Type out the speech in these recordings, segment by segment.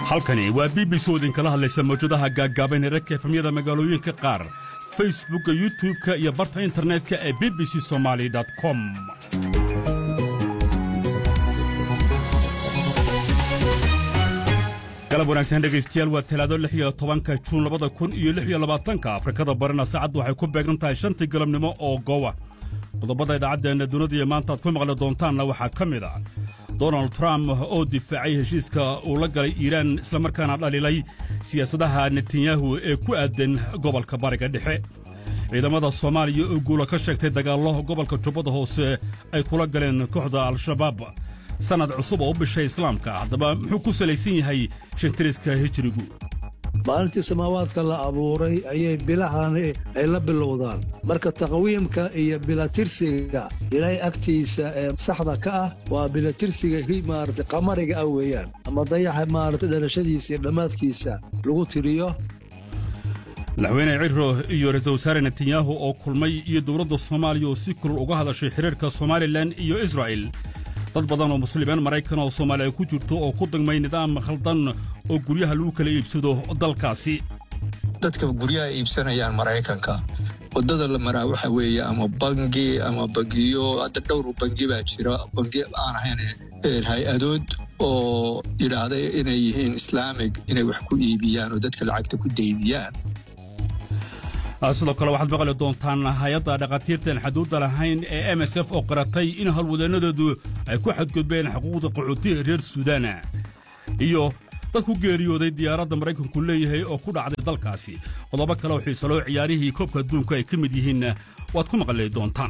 halkani waa b b c oo idinkala hadlaysa mawjadaha gaaggaaban herarka efamyada magaalooyinka qaar facebookka youtub-ka iyo barta internetka ee b b c somaali com galab wanaagsan dhegaystayaal waa talaado lix iyo tobanka juun labada kun iyo lix iyo labaatanka afrikada barina saacaddu waxay ku beegan tahay shantii galabnimo oo gowa qodobada idaacaddeenna dunida iyo maanta aad ku maqli doontaanna waxaa ka mid ah donald trump oo difaacay heshiiska uu la galay iiraan islamarkaana dhalilay siyaasadaha netanyahu ee ku aadan gobolka bariga dhexe ciidamada soomaaliya oo guula ka sheegtay dagaallo gobolka jubbada hoose ay kula galeen kooxda al-shabaab sannad cusub oo u bishay islaamka haddaba muxuu ku salaysan yahay shantiriska hijirigu maalintii samaawaadka la abuuray ayay bilahani ay la bilowdaan marka taqwiimka iyo bilatirsiga ilaahay agtiisa ee saxda ka ah waa bilatirsiga maarata qamariga ah weeyaan ama dayaxa maarata dhalashadiisa iyo dhammaadkiisa lagu tiriyo madaxweyne ciro iyo ra-iisul wasaare netanyahu oo kulmay iyo dowladda soomaaliya oo si kulul uga hadashay xidhiirka somalilan iyo israa'il dad badan oo muslimiin maraykan oo soomaaliya ku jirto oo ku dagmay nidaam khaldan oo guryaha lagu kala iibsado dalkaasi dadka guryaha iibsanayaan maraykanka waddada la maraa waxa weeye ama bangi ama bangiyo hadda dhowr bangi baa jira bangi aan ahayn hay-adood oo yidhaahday inay yihiin islaamig inay wax ku iibiyaan oo dadka lacagta ku daydiyaan sidoo kale waxaad maqli doontaan hay-adda dhakhaatiirtaan xaduudda lahayn ee m s f oo qaratay in howlwadeennadeedu ay ku xadgudbeen xuquuqda qaxootiga reer suudaana iyo dad ku geeriyooday diyaaradda maraykanku leeyahay oo ku dhacday dalkaasi qodobo kale oo xiisaloo ciyaarihii koobka adduunka ay ka mid yihiin waad ku maqli doontaan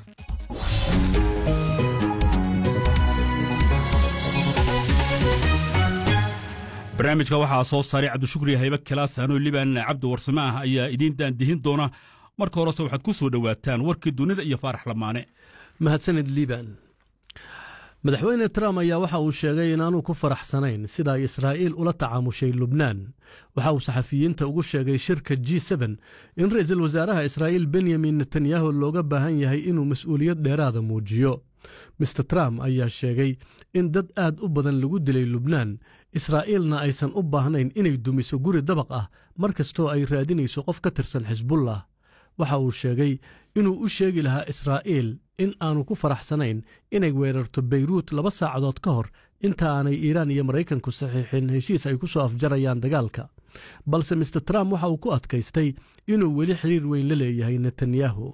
barnaamijka waxaa soo saaray cabdishukri haybe kalaas hanoo liban cabdi warsame ah ayaa idiin daandihin doona marka horese waxaad ku soo dhowaataan warkii dunida iyo faarax lamaane mahadsanid liban madaxweyne trump ayaa waxa uu sheegay inaanuu ku faraxsanayn sida ay israa'iil ula tacaamushay lubnaan waxa uu saxafiyiinta ugu sheegay shirka g seben in ra'iisul wasaaraha israa'iil benyamin netanyahu looga baahan yahay inuu mas'uuliyad dheeraada muujiyo mister trump ayaa sheegay in dad aad u badan lagu dilay lubnaan israa'iilna aysan u baahnayn inay dumiso guri dabaq ah mar kastoo ay raadinayso qof ka tirsan xisbullah waxa uu sheegay inuu u sheegi lahaa israa'iil in aanu ku faraxsanayn inay weerarto beyruut laba saacadood ka hor inta aanay iiraan iyo maraykanku saxiixin heshiis ay ku soo afjarayaan dagaalka balse mister trump waxa uu ku adkaystay inuu weli xiriir weyn la leeyahay netanyahu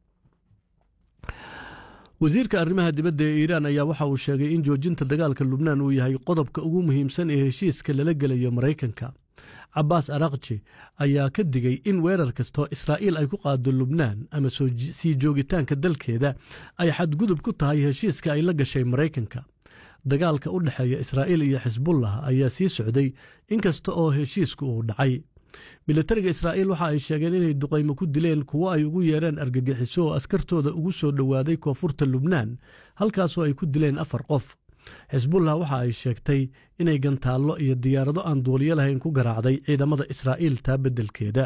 wasiirka arrimaha dibadda ee iiraan ayaa waxa uu sheegay in joojinta dagaalka lubnaan uu yahay qodobka ugu muhiimsan ee heshiiska lala gelayo maraykanka cabbaas arakji ayaa ka digay in weerar kastoo israa'iil ay ku qaado lubnaan ama sii joogitaanka dalkeeda ay xadgudub ku tahay heshiiska ay la gashay maraykanka dagaalka u dhexeeya israa'iil iyo xisbullah ayaa sii socday inkasta oo heshiisku uu dhacay militariga israa'iil waxa ay sheegeen inay duqaymo ku dileen kuwo ay ugu yeereen argagixiso oo askartooda ugu soo dhowaaday koonfurta lubnaan halkaasoo ay ku dileen afar qof xisbullah waxa ay sheegtay inay gantaallo iyo diyaarado aan duuliyo lahayn ku garaacday ciidamada israa'iil taa beddelkeeda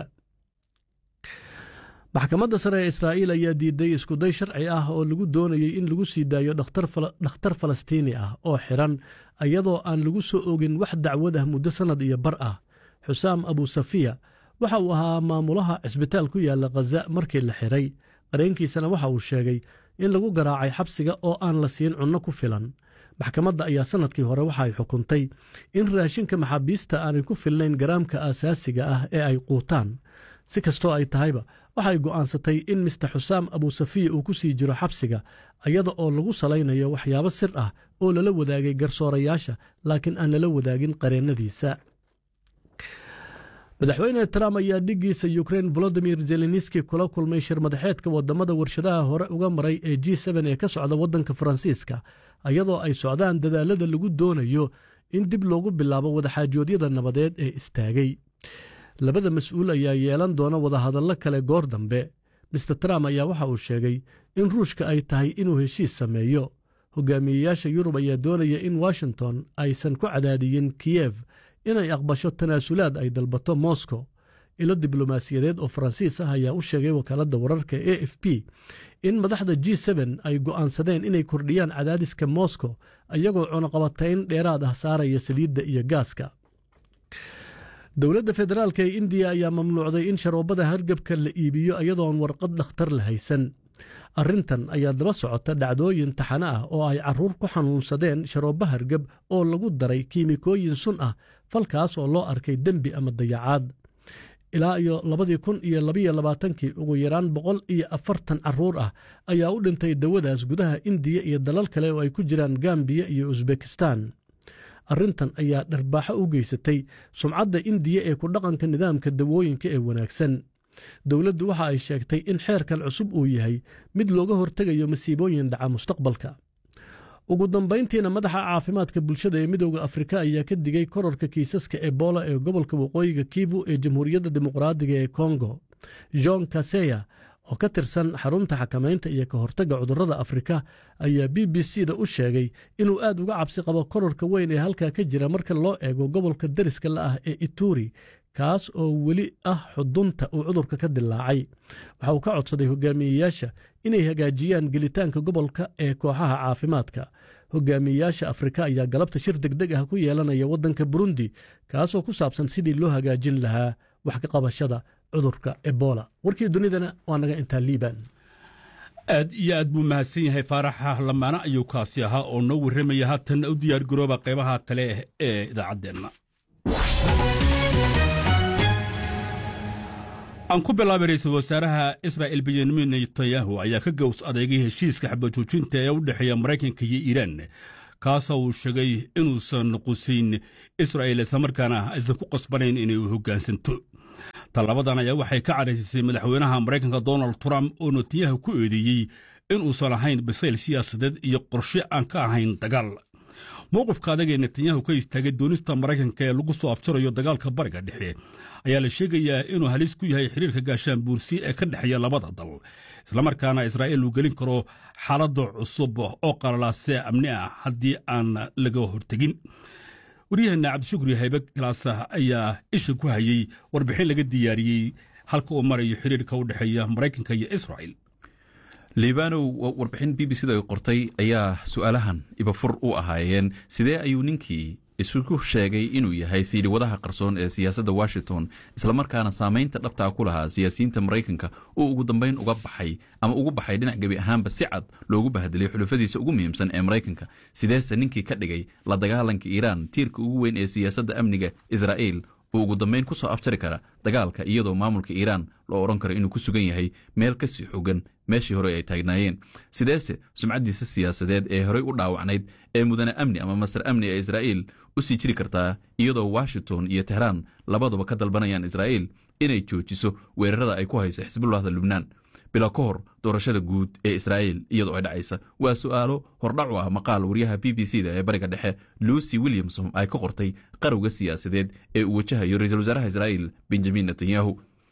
maxkamadda sare ee israa'iil ayaa diiday iskuday sharci ah oo lagu doonayey in lagu sii daayo dhakhtar falastiini ah oo xidhan iyadoo aan lagu soo ogin wax dacwad ah muddo sannad iyo bar ah xusaam abusafiya waxa uu ahaa maamulaha cisbitaal ku yaalla khaza markii la xidhay qareenkiisana waxa uu sheegay in lagu garaacay xabsiga oo aan la siin cunno ku filan maxkamadda ayaa sannadkii hore waxa ay xukuntay in raashinka maxaabiista aanay ku filnayn garaamka aasaasiga ah ee ay quutaan si kastoo ay tahayba waxay go'aansatay in mister xusaam abusafiya uu ku sii jiro xabsiga iyada oo lagu salaynayo waxyaabo sir ah oo lala wadaagay garsoorayaasha laakiin aan lala wadaagin qareennadiisa madaxweyne trump ayaa dhiggiisa yukrein volodimir zelenski kula kulmay shir madaxeedka wadamada warshadaha hore uga maray ee g ee ka socda waddanka faransiiska iyadoo ay socdaan dadaalada lagu doonayo in dib loogu bilaabo wadaxaajoodyada nabadeed ee istaagay labada mas-uul ayaa yeelan doona wadahadallo kale goor dambe mister trump ayaa waxa uu sheegay in ruushka ay tahay inuu heshiis sameeyo hogaamiyeyaasha yurub ayaa doonaya in washington aysan ku cadaadiyin kiyef inay aqbasho tanaasulaad ay dalbato moscow ilo diblomaasiyadeed oo faransiis ah ayaa u sheegay wakaaladda wararka a f p in madaxda g ay go'aansadeen inay kordhiyaan cadaadiska moscow iyagoo cunaqabatayn dheeraad ah saaraya saliidda iyo gaaska dowladda federaalk ee indiya ayaa mamnuucday in sharoobada hargebka la iibiyo iyadoon warqad dhakhtar la haysan arrintan ayaa daba socota dhacdooyin taxane ah oo ay carruur ku xanuunsadeen sharoobo hargeb oo lagu daray kiimikooyin sun ah falkaas oo loo arkay dembi ama dayacaad ilaa iyo labadii kun iyo labiyo labaatankii ugu yaraan boqol iyo afartan carruur ah ayaa u dhintay dawadaas gudaha indiya iyo dalal kale oo ay ku jiraan gambiya iyo usbekistan arrintan ayaa dharbaaxo u geysatay sumcadda indiya ee ku dhaqanka nidaamka dawooyinka ee wanaagsan dowladdu waxa ay sheegtay in xeerkan cusub uu yahay mid looga hortegayo masiibooyin dhaca mustaqbalka ugu dambayntiina madaxa caafimaadka bulshada ee midooda afrika ayaa ka digay kororka kiisaska ebola ee gobolka waqooyiga kivu ee jamhuuriyadda dimuqraadiga ee kongo john kaseya oo ka tirsan xarunta xakamaynta iyo ka hortagga cudurrada afrika ayaa b b c da u sheegay inuu aad uga cabsi qabo kororka weyn ee halkaa ka jira marka loo eego gobolka dariska la ah ee ituri kaas oo weli ah xudunta uu cudurka ka dilaacay waxa uu ka codsaday hogaamiyeyaasha inay hagaajiyaan gelitaanka gobolka ee kooxaha caafimaadka hogaamiyeyaasha afrika ayaa galabta shir degdeg ah ku yeelanaya waddanka burundi kaasoo ku saabsan sidii loo hagaajin lahaa wax ka qabashada cudurka ebola warkii dunidana waa naga intaa liiban aad iyo aad buu mahadsan yahay faaraxa lamaana ayuu kaasi ahaa oo noo warramaya haatanna u diyaargarooba qaybaha kale ee idaacaddeenna aan ku bilaabay ra-iisul wasaaraha israa'il benyamin netanyahu ayaa ka gows adeegay heshiiska xabajoojinta ee u dhexeeya maraykanka iyo iiraan kaasoo uu sheegay inuusan qusayn israa'il islamarkaana aysan ku qasbanayn inay u hoggaansanto tallabadan ayaa waxay ka cadhaysisay madaxweynaha maraykanka donald trump oo netanyahu ku eedeeyey inuusan ahayn bisayl siyaasadeed iyo qorshe aan ka ahayn dagaal mowqifka adag ee netanyahu ka istaagay doonista maraykanka ee lagu soo afjarayo dagaalka bariga dhexe ayaa la sheegayaa inuu halis ku yahay xiriirka gaashaan buursi ee ka dhexeeya labada dal islamarkaana israa'iil uu gelin karo xaaladda cusub oo qalalaasee amni ah haddii aan laga hortegin waryaheena cabdishukri haybe galaasa ayaa isha ku hayey warbixin laga diyaariyey halka uu marayo xiriirka u dhexeeya maraykanka iyo israa'il liibanow warbixin b b c da ay qortay ayaa su-aalahan ibafur u ahaayeen sidee ayuu ninkii isugu sheegay inuu yahay siidhiwadaha qarsoon ee siyaasadda washington islamarkaana saamaynta dhabtaa ku lahaa siyaasiyiinta maraykanka uu ugu dambayn uga baxay ama ugu baxay dhinac gebi ahaanba si cad loogu bahdelay xulufadiisa ugu muhiimsan ee maraykanka sideese ninkii ka dhigay la dagaalanka iiraan tiirka ugu weyn ee siyaasadda amniga israa'iil uu ugu dambayn ku soo afjari kara dagaalka iyadoo maamulka iiraan loo odhan karo inuu ku sugan yahay meel kasii xogan meeshii hore ay taagnaayeen sideese sumcaddiisa siyaasadeed ee horey u dhaawacnayd ee mudane amni ama masar amni ee israa'iil u sii jiri kartaa iyadoo washington iyo tehraan labaduba ka dalbanayaan israa'iil inay joojiso weerarada ay ku hayso xisbullahda lubnaan bilo ka hor doorashada guud ee israa'iil iyadoo ay dhacaysa waa su'aalo hordhacu ah maqaal waryaha b b c da ee bariga dhexe lucy williamson ay ka qortay qarowga siyaasadeed ee uu wajahayo ra-iisul wasaaraha israa'iil benjamin netanyahu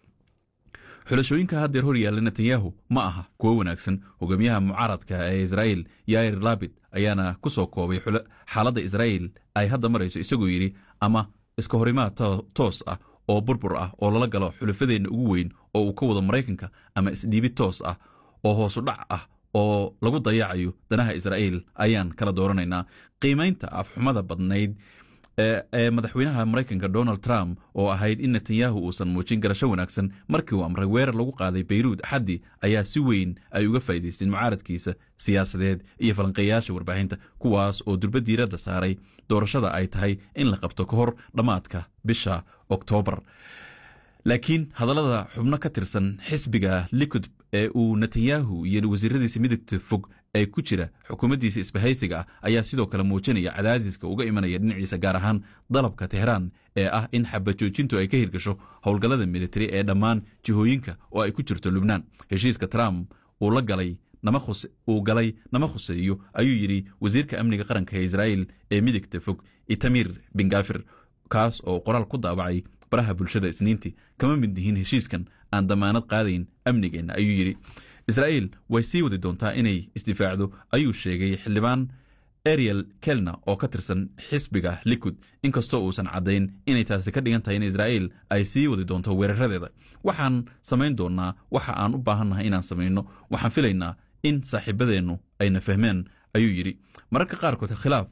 xulashooyinka haddeer hor yaalla netanyahu ma aha kuwo wanaagsan hogaamiyaha mucaaradka ee israa'iil yair labid ayaana ku soo koobay xaaladda israa'iil ay hadda marayso isagoo yidhi ama iska horimaad toos ah oo burbur ah oo lala galo xulafadeenna ugu weyn oo uu ka wado maraykanka ama isdhiibid toos ah oo hoosu dhac ah oo lagu dayacayo danaha israa'iil ayaan kala dooranaynaa qiimaynta afxumada badnayd ee madaxweynaha maraykanka donald trump oo ahayd in netanyahu uusan muujin garasho wanaagsan markii uu amray weerar lagu qaaday bayruud axaddii ayaa si weyn ay uga faa'idaysteen mucaaradkiisa siyaasadeed iyo falanqeeyaasha warbaahinta kuwaas oo durba diiradda saaray doorashada ay tahay in la qabto ka hor dhammaadka bisha oktoobar laakiin hadallada xubno ka tirsan xisbiga likud ee uu netanyahu iyo wasiiradiisa midigta fog ee ku jira xukuumaddiisa isbahaysiga ah ayaa sidoo kale muujinaya cadaadiska uga imanaya dhinaciisa gaar ahaan dalabka tehraan ee ah in xabajoojintu ay ka hirgasho howlgallada militari ee dhammaan jihooyinka oo ay ku jirto lubnaan heshiiska trump uu la galay uu galay nama khuseeyo ayuu yidhi wasiirka amniga qaranka ee israa'iil ee midigta fog itamir bingafir kaas oo qoraal ku daabacay baraha bulshada isniintii kama mid yihiin heshiiskan aan damaanad qaadayn amnigeenna ayuu yidhi israa'iil way sii wadi doontaa inay isdifaacdo ayuu sheegay xildhibaan ariel kelna oo ka tirsan xisbiga likud inkastoo uusan caddayn inay taasi ka dhigan tahay in israa'iil ay sii wadi doonto weeraradeeda waxaan samayn doonnaa waxa aan u baahannahay inaan samayno waxaan filaynaa in saaxiibadeennu ayna fahmeen ayuu yidhi mararka qaarkood khilaaf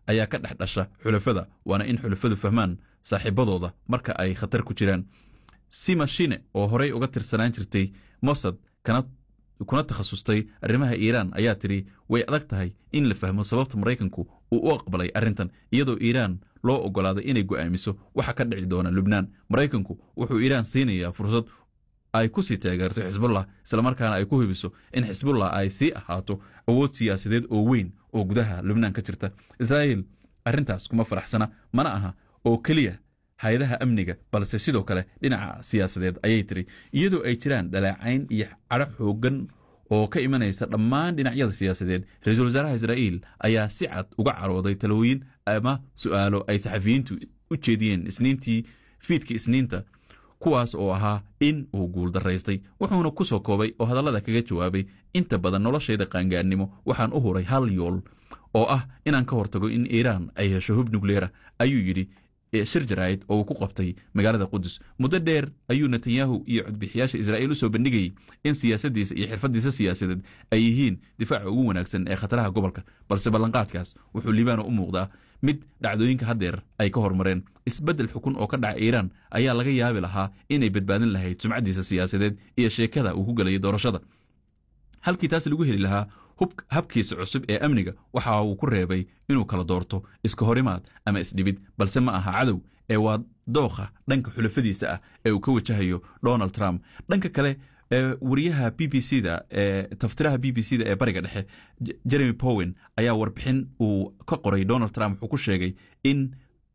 ayaa ka dhex dhasha xulafada waana in xulafadu fahmaan saaxiibadooda marka ay khatar ku jiraan sima shine oo horey uga tirsanaan jirtay mossad kuna takhasustay arrimaha iiraan ayaa tidhi way adag tahay in la fahmo sababta maraykanku uu u aqbalay arrintan iyadoo iiraan loo oggolaaday inay go'aamiso waxa ka dhici doona lubnaan maraykanku wuxuu iiraan siinayaa fursad ay ku sii taageerto xisbullah islamarkaana ay ku hubiso in xisbullah ay sii ahaato awood siyaasadeed oo weyn oo gudaha lubnaan ka jirta israa'iil arrintaas kuma faraxsana mana aha oo keliya hay-adaha amniga balse sidoo kale dhinaca siyaasadeed ayay tiri iyadoo ay jiraan dhaleecayn iyo cadho xooggan oo ka imanaysa dhammaan dhinacyada siyaasadeed ra-iisul wasaaraha israa'iil ayaa si cad uga carooday talooyin ama su'aalo ay saxafiyiintu u jeediyeen isniintii fiidkii isniinta kuwaas oo ahaa in uu guuldaraystay wuxuuna ku soo koobay oo hadallada kaga jawaabay inta badan noloshayda qaangaarnimo waxaan u huray hal yool oo ah inaan ka hortago in iiraan ay hesho hub nukleera ayuu yidhi shir jaraa'id oo uu ku qabtay magaalada qudus muddo dheer ayuu netanyahu iyo codbixiyaasha israa'iil u soo bandhigayey in siyaasaddiisa iyo xirfaddiisa siyaasadeed ay yihiin difaaca ugu wanaagsan ee khataraha gobolka balse ballanqaadkaas wuxuu libaano u muuqdaa mid dhacdooyinka haddeer ay ka hormareen isbeddel xukun oo ka dhaca iiraan ayaa laga yaabi lahaa inay badbaadin lahayd sumcaddiisa siyaasadeed iyo sheekada uu ku gelayay doorashada halkii taas lagu heli lahaa habkiisa cusub ee amniga waxa uu ku reebay inuu kala doorto iska horimaad ama isdhibid balse ma aha cadow ee waa dookha dhanka xulafadiisa ah ee uu ka wajahayo donald trump dhanka kale wariyaha b b c da taftiraha b b c da ee bariga dhexe jeremy powen ayaa warbixin uu ka qoray donald trump wuxuu ku sheegay in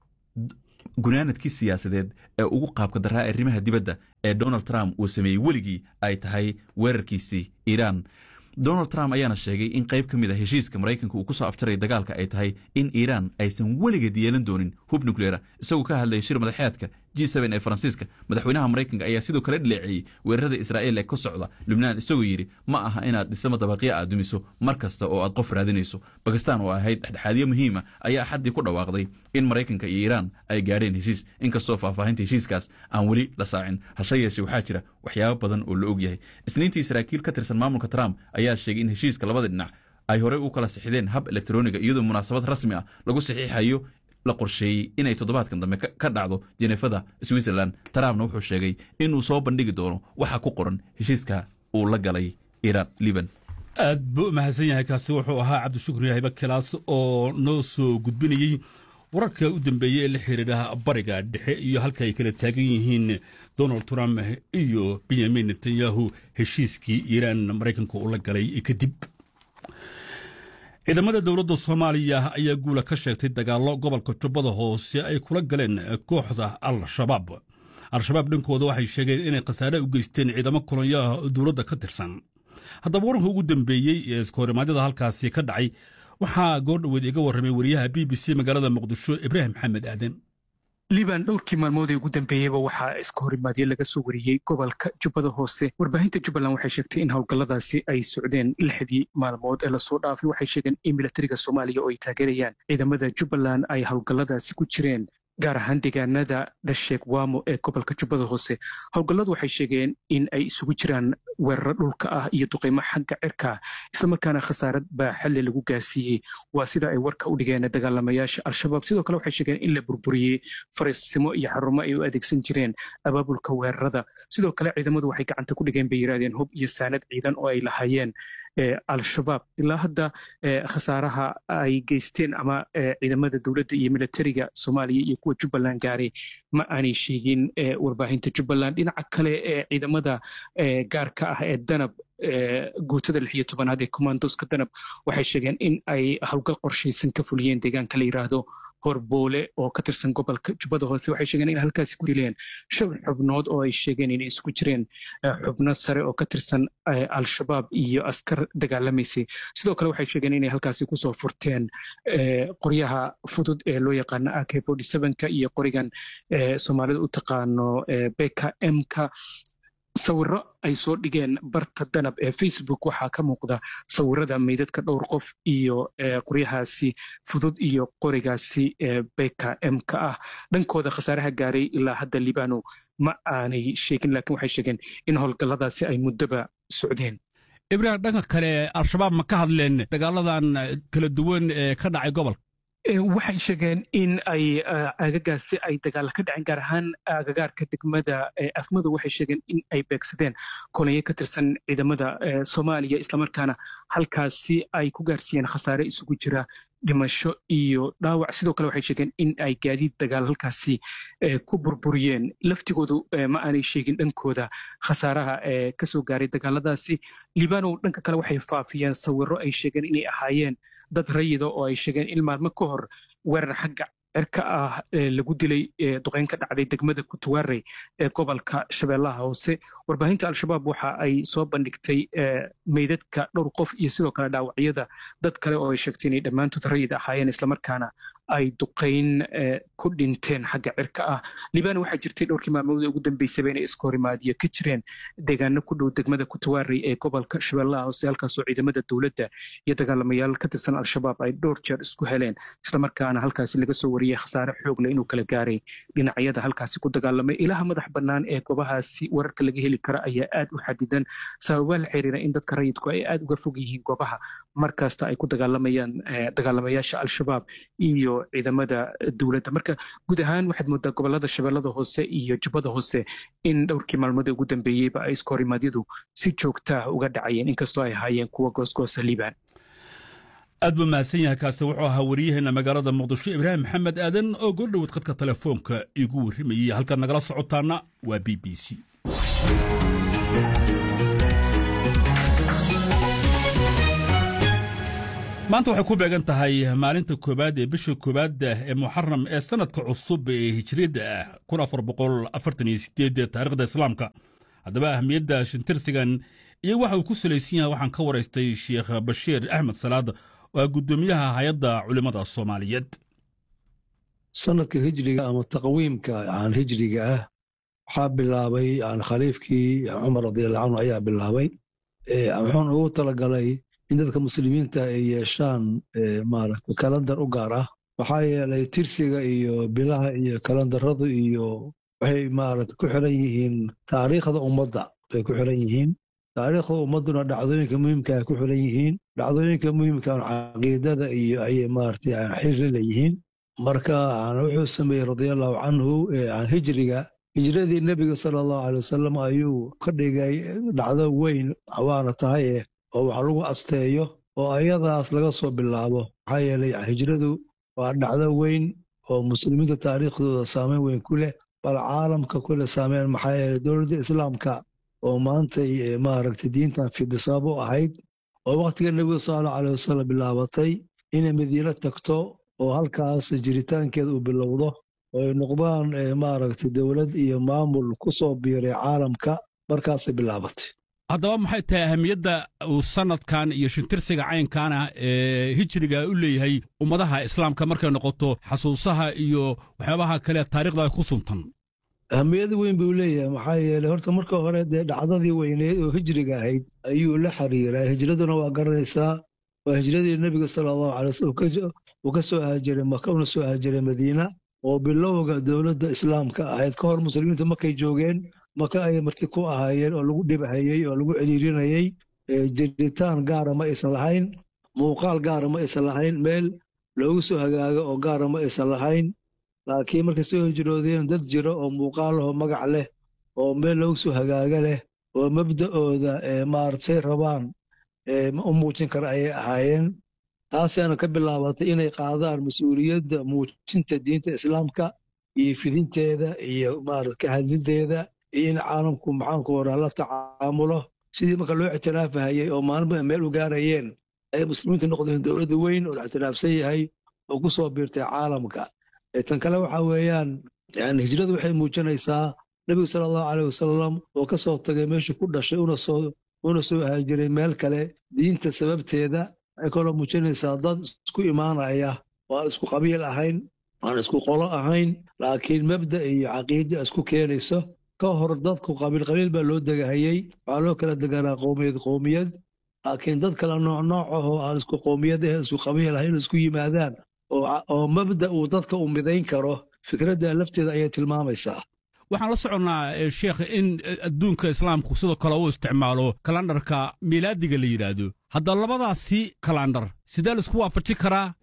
gunaanadkii siyaasadeed ee ugu qaabka daraa arrimaha dibadda ee donald trump uu sameeyey weligii ay tahay weerarkiisii iiraan donald trump ayaana sheegay in qayb ka mid a heshiiska maraykanka uu ku soo afjaray dagaalka ay tahay in iiraan aysan weligeed yeelan doonin hub nukleera isagoo ka hadlayay shir madaxeedka g ee faransiiska madaxweynaha maraykanka ayaa sidoo kale dhileeceeyey weerarada israa'iil ee ka socda lubnaan isagoo yidhi ma aha inaad dhisamo dabaqyo aad dumiso mar kasta oo aad qof raadinayso bakistan oo ahayd dhexdhexaadyo muhiima ayaa xaddii ku dhawaaqday in maraykanka iyo iiraan ay gaadheen heshiis inkastoo faahfaahinta heshiiskaas aan weli la saacin hashe yeeshe waxaa jira waxyaabo badan oo la og yahay isniintii saraakiil ka tirsan maamulka trump ayaa sheegay in heshiiska labada dhinac ay horey u kala sixdeen hab elektroniga iyadoo munaasabad rasmi ah lagu saxiixayo la qorsheeyey inay toddobaadkan dambe ka dhacdo jenefada switzerland trumpna wuxuu sheegay inuu soo bandhigi doono waxa ku qoran heshiiska uu la galay iiraan liban aad buu u mahadsan yahay kaasi wuxuu ahaa cabdishukri yahiba kilaas oo noo soo gudbinayey wararka u dambeeyey ee la xiriira bariga dhexe iyo halka ay kala taagan yihiin donald trump iyo benyamin netanyahu heshiiskii iiraan maraykanka uu la galay kadib ciidamada dowladda soomaaliya ayaa guula ka sheegtay dagaallo gobolka jubbada hoose ay kula galeen kooxda al-shabaab al-shabaab dhankooda waxay sheegeen inay khasaare u geysteen ciidamo kolonyaha dowladda ka tirsan haddaba wararka ugu dambeeyey ee iskahorimaadada halkaasi ka dhacay waxaa goordhoweed iga warramay wariyaha b b c magaalada muqdisho ibraahim maxamed aaden liban dhowrkii maalmood ee ugu dambeeyeyba waxaa iska horimaadyo laga soo wariyey gobolka jubbada hoose warbaahinta jubbaland waxay sheegtay in howlgalladaasi ay socdeen lixdii maalmood ee lasoo dhaafay waxay sheegeen in milatariga soomaaliya oo ay taageerayaan ciidamada jubbaland ay howlgalladaasi ku jireen gaar ahaan deegaanada dhasheeg waamo ee gobolka jubbada hoose howlgalladu waxay sheegeen in ay isugu jiraan weeraro dhulka ah iyo duqeymo xagga cirka islamarkaana khasaarad baa xalli lagu gaarsiiyey waa sida ay warka u dhigeen dagaalamayaasha al-shabaab sidoo kale waxay sheegeen in la burburiyey fariisimo iyo xarumo ay u adeegsan jireen abaabulka weerarada sidoo kale ciidamadu waxay gacanta ku dhigeen bay yidhahdeen hub iyo saanad ciidan oo ay lahaayeen al-shabaab ilaa hadda khasaaraha ay geysteen ama ciidamada dowladda iyo militariga soomaaliya iyo kuwa jubbaland gaaray ma aanay sheegin warbaahinta jubbaland dhinaca kale ee ciidamada gaarka ah ee danab guutada lix iyo tobanaad ee commandoska danab waxay sheegeen in ay howlgal qorshaysan ka fuliyeen deegaanka la yidhaahdo horboole oo ka tirsan gobolka jubbada hoose waxay sheegeen in halkaasi ku rileen shan xubnood oo ay sheegeen inay isku jireen xubno sare oo ka tirsan al-shabaab iyo askar dagaalamaysay sidoo kale waxay sheegeen inay halkaasi kusoo furteen qoryaha fudud ee loo yaqaano ak ka iyo qorigan soomaalida u taqaano beka mka sawiro ay soo dhigeen barta danab ee facebook waxaa ka muuqda sawirada meydadka dhowr qof iyo qoryahaasi fudud iyo qorigaasi beka mka ah dhankooda khasaaraha gaaray ilaa hadda libano ma aanay sheegin laakiin waxay sheegeen in howlgalladaasi ay muddoba socdeen ibraahim dhanka kale al-shabaab ma ka hadleen dagaaladan kala duwan ee ka dhacay gobolka waxay sheegeen in ay agagaasi ay dagaalla ka dhaceen gaar ahaan agagaarka degmada afmadu waxay sheegeen in ay beegsadeen kolonyo ka tirsan ciidamada soomaaliya islamarkaana halkaasi ay ku gaarsiiyeen khasaare isugu jira dhimasho iyo dhaawac sidoo kale waxay sheegeen in ay gaadiid dagaal halkaasi ku burburiyeen laftigoodu ma aanay sheegin dhankooda khasaaraha ee kasoo gaaray dagaaladaasi libanow dhanka kale waxay faafiyeen sawiro ay sheegeen inay ahaayeen dad rayida oo ay sheegeen in maalmo ka hor weerar xagga cirka ah lagu dilay duqeyn ka dhacday degmada kutuwaarey ee gobolka shabeellaha hoose warbaahinta al-shabaab waxa ay soo bandhigtay meydadka dhowr qof iyo sidoo kale dhaawacyada dad kale oo ay sheegtay inay dhammaantood rayid ahaayeen islamarkaana ay duqeyn ku dhinteen xagga cirka ah libana waxaa jirtay dhowrkii maalmood ugu dambeysaba inay iskohorimaadiyo ka jireen deegaano ku dhow degmada kutuwaarey ee gobolka shabeellaha hoose halkaasoo ciidamada dowladda iyo dagaalamayaal ka tirsan al-shabaab ay dhowr jeer isku heleen islamarkaana halkaasi laga soo khasaare xoogle inuu kala gaaray dhinacyada halkaasi ku dagaalamay ilaha madax bannaan ee goobahaasi wararka laga heli kara ayaa aad u xadidan sababaa la xiriira in dadka rayidku ay aad uga fog yihiin goobaha markasta ay ku dagaalamayaan dagaalamayaasha al-shabaab iyo ciidamada dowladda marka guud ahaan waxaad moodaa gobolada shabeellada hoose iyo jubbada hoose in dhowrkii maalmoodee ugu dambeeyeyba ay iskohorimaadyadu si joogtaah uga dhacayeen inkastoo ay ahaayeen kuwa goosgoosa liibaan aad buu mahadsan yahay kaasi wuxuu ahaa wariyaheenna magaalada muqdisho ibraahim maxamed aadan oo goordhoweed khadka telefoonka igu warrimayay halkaad nagala socotaana waa b b c maanta waxay ku beegan tahay maalinta koowaad ee bisha koowaad ee muxaram ee sannadka cusub ee hijriyadda ah kun afar boqol afartan iyo sideed taarikhda islaamka haddaba ahmiyadda shintirsigan iyo waxa uu ku salaysan yahay waxaan ka waraystay sheekh bashiir axmed salaad waa guddoomiyaha hay-adda culimmada soomaaliyeed sanadka hijriga ama taqwiimka aan hijriga ah waxaa bilaabay khaliifkii cumar radiallahu canhu ayaa bilaabay wuxuuna ugu talagalay in dadka muslimiinta ay yeeshaan maaragta kalandar u gaar ah maxaa yeelay tirsiga iyo bilaha iyo kalandaradu iyo waxay maaragta ku xiran yihiin taariikhda ummadda bay ku xiran yihiin taariikhda ummadduna dhacdooyinka muhiimka ay ku xiran yihiin dhacdooyinka muhiimkaan caqiidada iyo ayay maaragtay xiri leeyihiin marka wuxuu sameeyey radiallahu canhu hijriga hijradii nebiga sala allahu alay wasalam ayuu ka dhigay dhacdo weyn waana tahay eh oo wax lagu asteeyo oo ayadaas laga soo bilaabo maxaa yeelay hijradu waa dhacdo weyn oo muslimiinta taariikhdooda saameyn weyn ku leh bal caalamka kule saameyn maxaa yeelay dowladda islaamka oo maantay maaragtay diintan fidisaab u ahayd oo wakhtiga nebiga sala allahu alay wasalam bilaabatay inay madiino tagto oo halkaas jiritaankeeda uu bilowdo oo ay noqdaan maaragtay dowlad iyo maamul ku soo biiray caalamka markaasay bilaabatay haddaba maxay tahay ahamiyadda uu sannadkan iyo shintirsiga caynkaana ee hijriga u leeyahay ummadaha islaamka markay noqoto xasuusaha iyo waxyaabaha kale taarikhda ku suntan ahamiyad weyn buu leeyahay maxaa yeeley horta marka hore dee dhacdadii weyneed oo hijriga ahayd ayuu la xiriiraa hijraduna waa garanaysaa waa hijradii nebiga sala allahu alay wasallam uu ka soo haajiray maka una soo haajiray madiina oo bilowga dowladda islaamka ahayd ka hor muslimiinta markay joogeen maka ayay marti ku ahaayeen oo lagu dhibhayey oo lagu celiirinayey jiritaan gaara ma aysan lahayn muuqaal gaara ma aysan lahayn meel loogu soo hagaago oo gaara ma aysan lahayn laakiin markay soo hijroodeen dad jira oo muuqaalaho magac leh oo meel loogu soo hagaaga leh oo mabda'ooda maaragtay rabaan u muujin kara ayay ahaayeen taasaana ka bilaabatay inay qaadaan mas-uuliyadda muujinta diinta islaamka iyo fidinteeda iyo maarata ka hadlideeda iyo in caalamku maxaanku horaa la tacaamulo sidii marka loo ictiraafahayey oo maalinba meel u gaarayeen ay muslimiintu noqdeen dowladda weyn oo la ictiraafsan yahay oo ku soo biirtay caalamka tan kale waxa weeyaan yani hijradu waxay muujinaysaa nebigu sala allahu caleyh wasalam oo ka soo tagay meeshuu ku dhashay una soo haajiray meel kale diinta sababteeda waxay kaloo muujinaysaa dad isku imaanaya oo aan isku qabiil ahayn aan isku qolo ahayn laakiin mabda iyo caqiida isku keenayso ka hor dadku qabiil qabiil baa loo degahayey waxaa loo kala deganaa qowmiyad qowmiyad laakiin dad kale nooc nooc ahoo aan isku qowmiyad ahayn isku qabiil ahayn isku yimaadaan oo mabda uu dadka u midayn karo fikradda lafteeda ayay tilmaamaysaa waxaan la soconnaa sheekh in adduunka islaamku sidoo kale uu isticmaalo kalandharka miilaadiga la yidhaahdo hadda labadaasi kalandhar sidee laisku waafaji karaa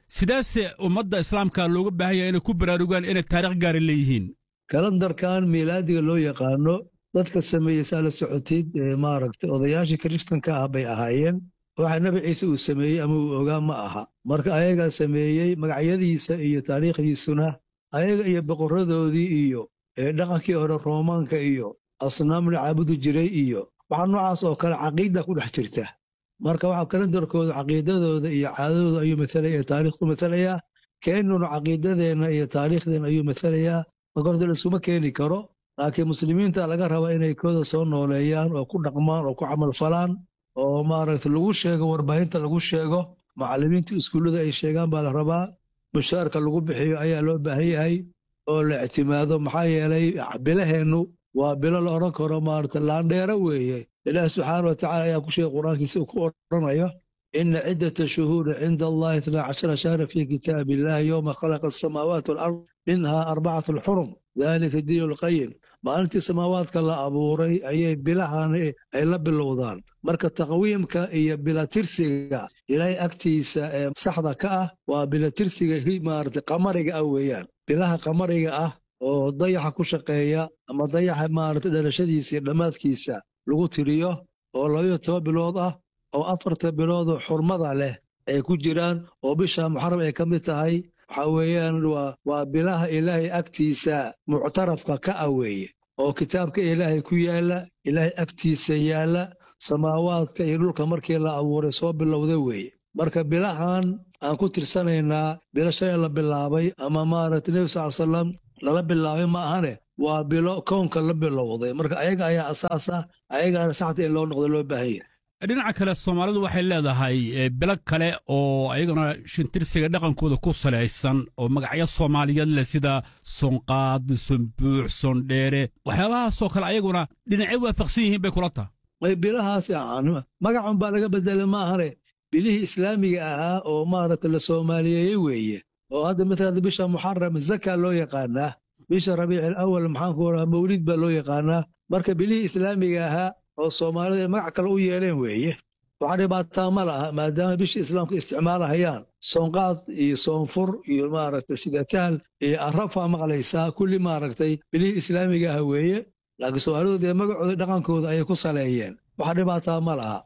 sidaase ummadda islaamka looga baahan yahay inay ku baraarugaan inay taarikh gaara leeyihiin kalandarkan miilaadiga loo yaqaano dadka sameeyey saa la socotid maaragtay odayaashii kiristanka ah bay ahaayeen waxa nebi ciise uu sameeyey ama uu ogaa ma aha marka ayagaa sameeyey magacyadiisa iyo taariikhdiisuna ayaga iyo boqorradoodii iyo dhaqankii hore roomaanka iyo asnaam la caabudi jiray iyo waxaa noocaas oo kale caqiida ku dhex jirta marka waxa kalandarkooda caqiidadooda iyo caadadooda ayuu matalaya ee taariikhdu matalayaa keennuna caqiidadeenna iyo taariikhdeenna ayuu matalayaa marka horta laisuma keeni karo laakiin muslimiinta laga rabaa inay kooda soo nooleeyaan oo ku dhaqmaan oo ku camalfalaan oo maaragta lagu sheego warbaahinta lagu sheego macallimiinta iskuullada ay sheegaan baa la rabaa mushaarka lagu bixiyo ayaa loo baahan yahay oo la ictimaado maxaa yeelay bilaheennu waa bilo la odhan karo maaragta laandheero weeye ilaah subxaana wa tacala ayaa ku sheegay qur-aankiisa uu ku odhanayo ina ciddata shuhuuri cinda allahi itnaa cashara shahra fii kitaabi illahi yowma khalaqa asamaawaati walard minhaa arbacatu alxurum dalika diinu alqayim maalintii samaawaadka la abuuray ayay bilahan ay la bilowdaan marka taqwiimka iyo bilatirsiga ilaahay agtiisa ee saxda ka ah waa bilatirsiga maarata qamariga ah weeyaan bilaha qamariga ah oo dayaxa ku shaqeeya ama dayaxa maarata dhalashadiisa iyo dhammaadkiisa lagu tiriyo oo labayo toban bilood ah oo afarta biloodoo xurmada leh ay ku jiraan oo bisha muxaram ay ka mid tahay waxaa weeyaan waa bilaha ilaahay agtiisa muctarafka ka ah weeye oo kitaabka ilaahay ku yaalla ilaahay agtiisa yaalla samaawaadka iyo dhulka markii la abuuray soo bilowda weeye marka bilahan aan ku tirsanaynaa bilo shalay la bilaabay ama maaragta nebi sal salam lala bilaabay ma ahane waa bilo kownka la bilowday marka ayaga ayaa asaas ah ayagaana saxta in loo noqdo loo baahan yahay dhinaca kale soomaalidu waxay leedahay bilo kale oo ayagana shintirsiga dhaqankooda ku salaysan oo magacyo soomaaliyeed leh sida sonqaad sonbuux sondheere waxyaabahaasoo kale ayaguna dhinacyo waafaqsan yihiin bay kula taha bilahaas magacun baa laga bedelay ma ahane bilihii islaamiga ahaa oo maaragta la soomaaliyeeyey weeye oo hadda matala bisha muxaram zaka loo yaqaanaa bisha rabiici alawal maxaanku oraa mawlid baa loo yaqaanaa marka bilihii islaamiga ahaa oo soomaalida ay magac kale u yeeleen weeye waxaa dhibaataa ma laha maadaama bishii islaamka isticmaalahayaan soonqaad iyo soonfur iyo maaragtay sidataal iyo arrafaa maqlaysaa kulli maaragtay bilihii islaamiga ah weeye laakiin soomaalidu dee magacooda dhaqankooda ayay ku saleeyeen waxa dhibaataa ma laha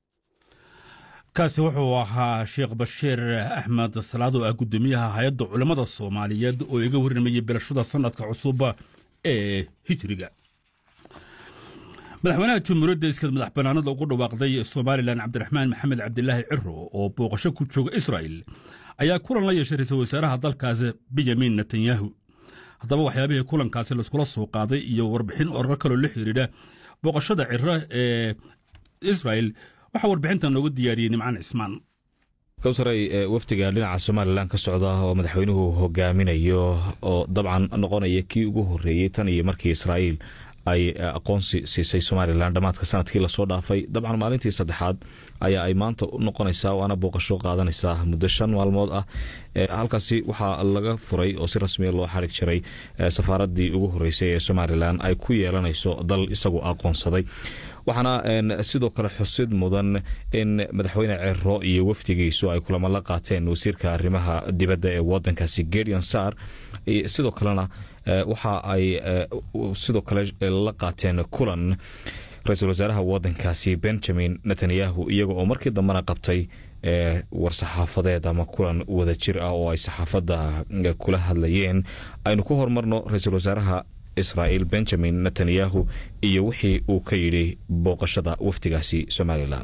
kaasi wuxuu ahaa sheekh bashiir axmed salaad oo ah guddoomiyaha hay-adda culammada soomaaliyeed oo iga warramayey bilashada sannadka cusub ee hijriga madaxweynaha jumhuuriyadda iskad madax bannaanada ugu dhawaaqday somalilan cabdiraxmaan maxamed cabdilaahi ciro oo booqasho ku jooga israa'il ayaa kulan la yeeshay ra-iisul wasaaraha dalkaasi benyamin netanyahu haddaba waxyaabihii kulankaasi laiskula soo qaaday iyo warbixin oraro kaloo la xidhiidha booqashada ciro ee israa'il waxaa warbixintan noogu diyaariyey nimcaan cismaan kowsaray wafdiga dhinaca somalilan ka socda oo madaxweynuhu hogaaminayo oo dabcan noqonaya kii ugu horreeyey tan iyo markii israa'iil ay aqoonsi siisay somalilan dhammaadka sanadkii lasoo dhaafay dabcan maalintii saddexaad ayaa ay maanta noqonaysaa waana booqasho qaadanaysaa muddo shan maalmood ah halkaasi waxaa laga furay oo si rasmiya loo xarig jiray safaaradii ugu horreysay ee somalilan ay ku yeelanayso dal isagu aqoonsaday waxaana sidoo kale xusid mudan in madaxweyne cero iyo wafdigiisu ay kulamo la qaateen wasiirka arrimaha dibadda ee wadankaasi gedion sar sidoo kalena waxa ay sidoo kale la qaateen kulan ra-iisul wasaaraha wadankaasi benjamin netanyahu iyaga oo markii dambena qabtay war-saxaafadeed ama kulan wada jir ah oo ay saxaafadda kula hadlayeen aynu ku horumarno ra-iisul wasaaraha israa'iil benjamin netanyahu iyo wixii uu ka yidhi booqashada wafdigaasi somalilan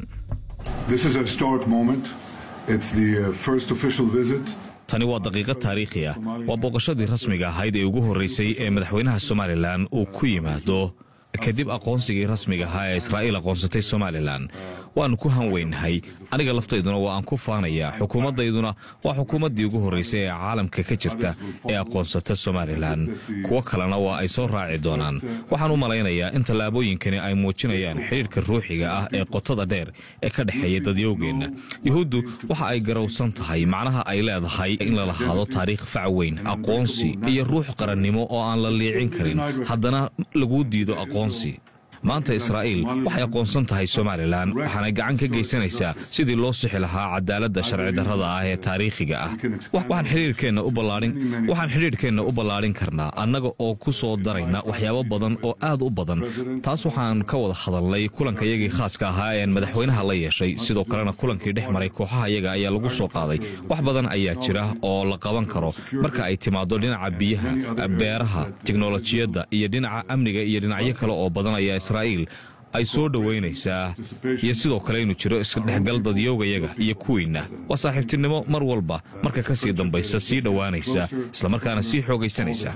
tani waa daqiiqad taariikhi ah waa booqashadii rasmiga ahayd ee ugu horreysay ee madaxweynaha somalilan uu ku yimaado kadib aqoonsigii rasmiga ahaa ee israa'iil aqoonsatay somalilan waannu ku hanweynahay aniga laftayduna waa aan ku faanayaa xukuumaddayduna waa xukuumaddii ugu horraysay ee caalamka ka jirta ee aqoonsata somalilan kuwo kalena waa ay soo raaci doonaan waxaan u malaynayaa in tallaabooyinkani ay muujinayaan xidhiirka ruuxiga ah ee qotada dheer ee ka dhexeeya dadyowgeenna yuhuuddu waxa ay garowsan tahay macnaha ay leedahay in la lahaado taariikh fac weyn aqoonsi iyo ruux qarannimo oo aan la liicin karin haddana laguu diido aqoonsi maanta israa'iil waxay aqoonsan tahay somalilan waxaanay gacan ka geysanaysaa sidii loo sixi lahaa cadaaladda sharci darrada ah ee taariikhiga ah waxaan xidhiidhkeenna u ballaadhin karnaa annaga oo ku soo darayna waxyaabo badan oo aad u badan taas waxaan ka wada hadalnay kulankayagii khaaska ahaa ean madaxweynaha la yeeshay sidoo kalena kulankii dhex maray kooxaha yaga ayaa lagu soo qaaday wax badan ayaa jira oo la qaban karo marka ay timaado dhinaca biyaha beeraha tiknolojiyadda iyo dhinaca amniga iyo dhinacyo kale oo badan ayaa israa'iil ay soo dhowaynaysaa iyo sidoo kale inuu jiro isdhexgal dadyoogayaga iyo kuwiinna waa saaxiibtinimo mar walba marka ka sii dambaysa sii dhowaanaysa islamarkaana sii xoogaysanaysa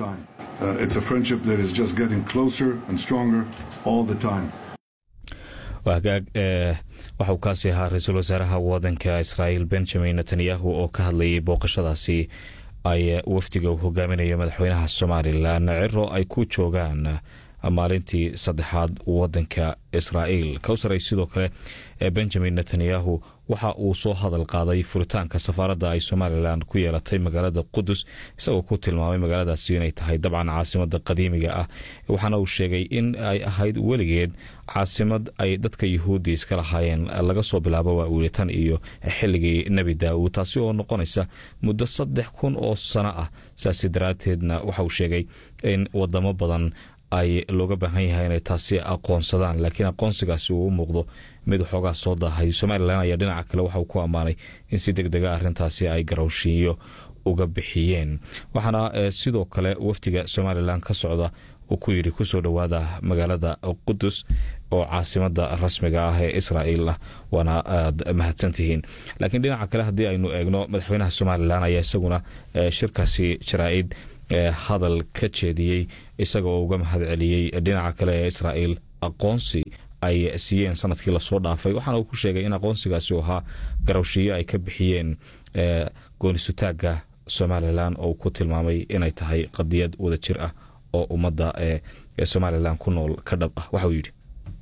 hagaag waxa uu kaasi ahaa ra-iisul wasaaraha wadanka israa'iil benjamin netanyahu oo ka hadlayay booqashadaasi ay wafdiga uu hogaaminayo madaxweynaha somalilan ciro ay ku joogaan maalintii saddexaad wadanka israa'iil kowsaray sidoo kale benjamin netanyahu waxa uu soo hadal qaaday furitaanka safaaradda ay somalilan ku yeelatay magaalada qudus isagoo ku tilmaamay magaaladaasi inay tahay dabcan caasimada qadiimiga ah waxaana uu sheegay in ay ahayd weligeed caasimad ay dadka yuhuuddi iska lahaayeen laga soo bilaabo waa uuli tan iyo xilligii nebi daa'uud taasi oo noqonaysa muddo saddex kun oo sano ah saasi daraadteedna waxa uu sheegay in wadamo badan ay looga baahan yahay inay taasi aqoonsadaan laakiin aqoonsigaasi uu u muuqdo mid waxoogaa soo daahay somalilan ayaa dhinaca kale waxauu ku ammaanay in si deg dega arrintaasi ay garowshiiyo uga bixiyeen waxaana sidoo kale wafdiga somalilan ka socda uu ku yidhi kusoo dhowaada magaalada qudus oo caasimada rasmiga ah ee israa'iil ah waana aad mahadsantihiin laakiin dhinaca kale haddii aynu eegno madaxweynaha somalilan ayaa isaguna shirkaasi jaraa'id hadal ka jeediyey isaga oo uga mahad celiyey dhinaca kale ee israa'iil aqoonsi ay siiyeen sanadkii lasoo dhaafay waxaana uu ku sheegay in aqoonsigaasi uu ahaa garowshiyo ay ka bixiyeen goonisutaagga somalilan oo uu ku tilmaamay inay tahay qadiyad wada jir ah oo ummadda ee somalilan ku nool ka dhab ah waxa uu yidhi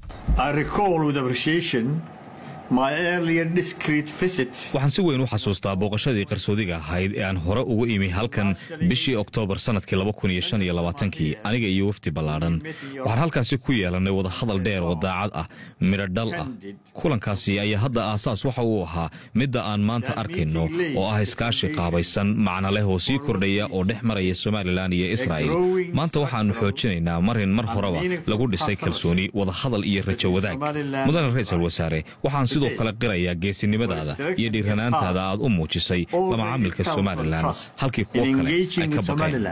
waxaan si weyn u xasuustaa booqashadii qarsoodiga ahayd ee aan hore ugu imi halkan bishii oktoobar sannadkii kii aniga iyo wafdi ballaadhan waxaan halkaasi ku yeelannay wadahadal dheer oo daacad ah midho dhal ah kulankaasi ayaa hadda aasaas waxa uu ahaa midda aan maanta arkayno oo ah iskaashi qaabaysan macno leh oo sii kordhaya oo dhex maraya somalilan iyo israa'il maanta waxaannu xoojinaynaa marin mar horeba lagu dhisay kalsooni wadahadal iyo rajo wadaag mudane ra-iisul wasaare waxaan sidoo kale qirayaa geesinimadaada iyo dhiiranaantaada aad u muujisay lamacaamilka somalilan halkii kuwo kale ay ka baqeen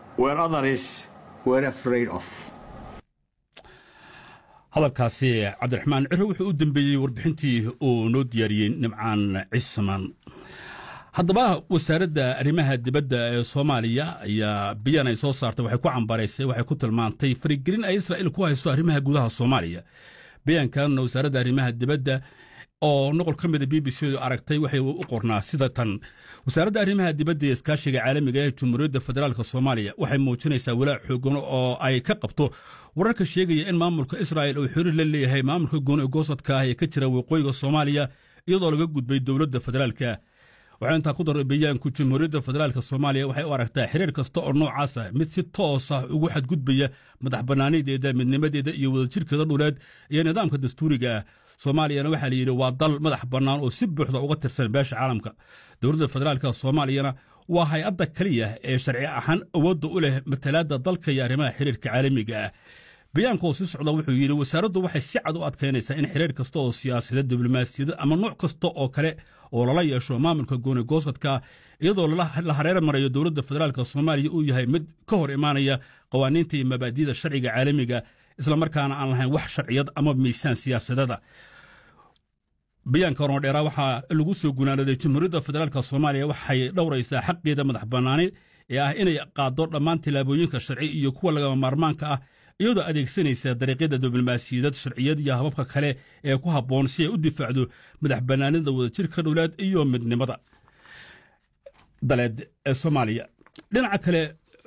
hadalkaasi cabdiraxmaan ciro wuxuu u dembeeyey warbixintii uu noo diyaariyey nimcaan cisman haddaba wasaaradda arrimaha dibadda ee soomaaliya ayaa biyan ay soo saartay waxay ku cambaraysay waxay ku tilmaantay farigelin ay israa'iil ku hayso arrimaha gudaha soomaaliya bayaankanna wasaaradda arrimaha dibadda oo noqol ka mida b b c du aragtay waxay u qornaa sida tan wasaaradda arrimaha dibadda ee iskaashiga caalamiga ee jumhuuriyadda federaalk soomaaliya waxay muujinaysaa walaac xoogan oo ay ka qabto wararka sheegaya in maamulka israa'il uu xiriir la leeyahay maamulka gooni goosadka ah ee ka jira waqooyiga soomaaliya iyadoo laga gudbay dowladda federaalka waxaa intaa ku daray bayaanku jamhuuriyadda federaalk soomaaliya waxay u aragtaa xiriir kasta oo noocaas ah mid si toos ah ugu xadgudbaya madax bannaanideeda midnimadeeda iyo wadajirkeeda dhuleed iyo nidaamka dastuuriga ah soomaaliyana waxaa layidhi waa dal madax bannaan oo si buuxda uga tirsan beesha caalamka dowladda federaalk soomaaliyana waa hay-adda keliya ee sharci ahaan awoodda u leh matalaadda dalka iyo arrimaha xiriirka caalamiga ah bayaanka oo sii socda wuxuu yidhi wasaaraddu waxay si cad u adkaynaysaa in xiriir kasta oo siyaasadeed diblomaasiyada ama nooc kasta oo kale oo lala yeesho maamulka gooni goosadka iyadoo la hareer marayo dowladda federaalk soomaaliya uu yahay mid ka hor imaanaya qawaaniinta iyo mabaadi'da sharciga caalamiga islamarkaana aan lahayn wax sharciyad ama miisaan siyaasadada bayaanka horno dheeraa waxaa lagu soo gunaanaday jamhuuriyadda federaalk soomaaliya waxay dhowraysaa xaqeeda madax bannaani ee ah inay qaaddo dhammaan tillaabooyinka sharci iyo kuwa lagama maarmaanka ah iyadoo adeegsanaysa dariiqyada diblomaasiyadeed sharciyad iyo hababka kale ee ku habboon si ay u difaacdo madax bannaanida wadajirka dhowlaad iyo midnimada daleed ee soomaaliya dhinaca kale